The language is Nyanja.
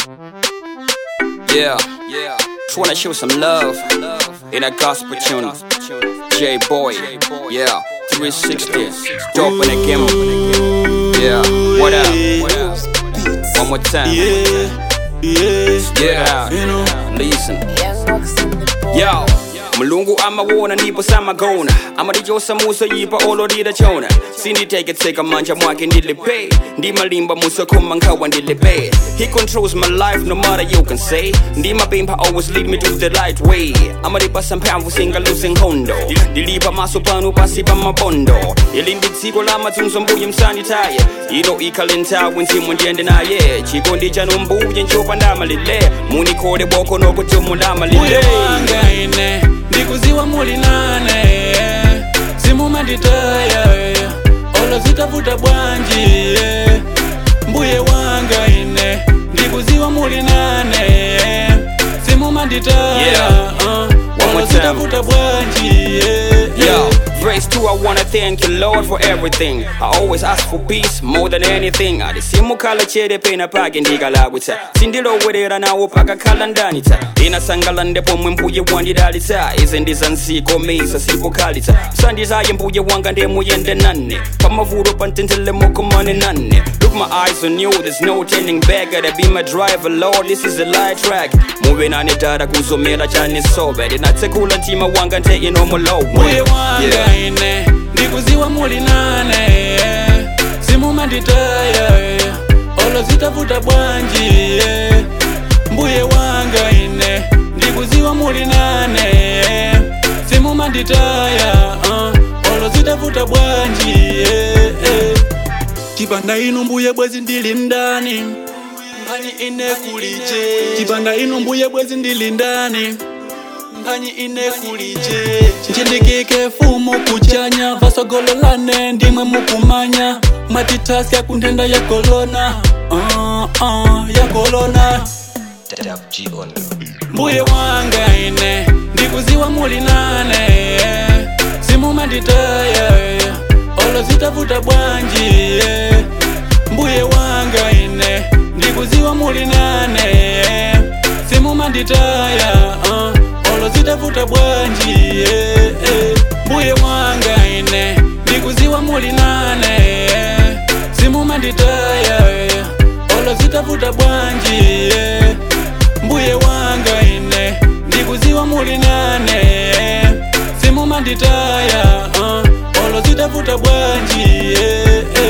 Yeah, yeah. Just wanna show some love in a gospel tune. J Boy, yeah. 360, dope in the game. Yeah, what up? What up? One more time. Yeah, yeah, Yeah, you know. listen. Yo, mulungu amawona ndipo samagona amatichosa muso yipa ololira chona sinditeketseka manja mwake ndilipe ndimalimba musokhoma nkhawa ndilipe he controls my life no matter you can say ndimapempha always lead me to the right way amatipasa mphamvu singaluse nkhondo ndilipa maso pano pasi pa mabondo ili ndi dziko la madzunzo mbuye msanditaye ino ikhale nthawi nzimu ndiyende naye chikondi chanu mbuye nchopa ndamalile munikhole boko nokuti mundamalile Mbuye wanga ine ndikuziwa muli nane simumanditaya olo zitavuta bwanji mbuye wanga ine ndikuziwa muli nane simumanditaya Yeah. uh, One more olo time. zitavuta bwanji Yo, grace too, I wanna thank you, Lord, for everything. I always ask for peace more than anything. adisimukhala chere pena pake ndikalakutsa sindilowerera nawo pakakhala ndanitsa inasangala ndepomwe mbuye wandidalitsa izi ndizansikomisa sikukhalitsa msandizaye mbuye wanga ndemuyende nane pamavuto pantentele mokomane nane Look my eyes on you, there's no turning back Gotta be my driver, Lord, this is a light track muve nane dada kuzomera chane sobe ndinatsekula mtima wanga nte inomolowe mbuye wanga ine ndikuziwa muli nane simumanditaya olo zitavuta bwanji mbuye wanga ine ndikuziwa muli nane simumanditaya uh, olo zitavuta bwanji chipanda inu mbuye bwezi ndili ndani mphani ine kulije chipanda inu mbuye bwezi ndili ndani mphani ine kulije chindikike fumu kuchanya vasogololane ndimwe mukumanya matitasi yakunthenda ya kolona uh, uh, ya kolona mbuye wanga ine ndikuziwa muli nane simumanditaya olo zitavuta bwanji mbuye wanga ine ndikuziwa muli nane simumanditaya uh, olo zitavuta bwanji mbuye wanga ine ndikuziwa muli nane simumanditaya olo zitavuta bwanji mbuye wanga ine ndikuziwa muli nane simumanditaya uh, olo zitavuta bwanji